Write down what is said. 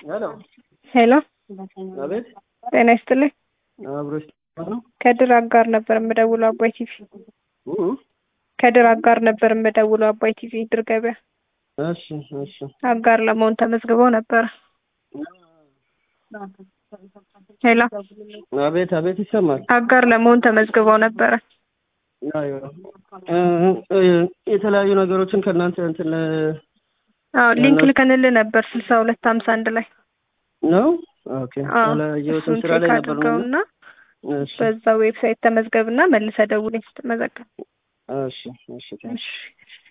ሄሎ ሄሎ አቤት ጤና ይስጥልኝ። አብሮሽ ነው ከድር አጋር ነበር የምደውለው አባይ ቲቪ። ከድር አጋር ነበር የምደውለው አባይ ቲቪ ድር ገበያ እሺ እሺ አጋር ለመሆን ተመዝግበው ነበረ። ሄሎ አቤት አቤት ይሰማል አጋር ለመሆን ተመዝግበው ነበረ። አዎ እ እ የተለያዩ ነገሮችን ከእናንተ እንትን አዎ ሊንክ ልከንልህ ነበር ስልሳ ሁለት ሀምሳ አንድ ላይ ነው ኦኬ አዎ አላየሁትም እሱን ስራ ላይ ቼክ ነበር ነው አድርገውና እሺ በዛ ዌብሳይት ተመዝገብና መልሰህ ደውለኝ ስትመዘገብ እሺ እሺ እሺ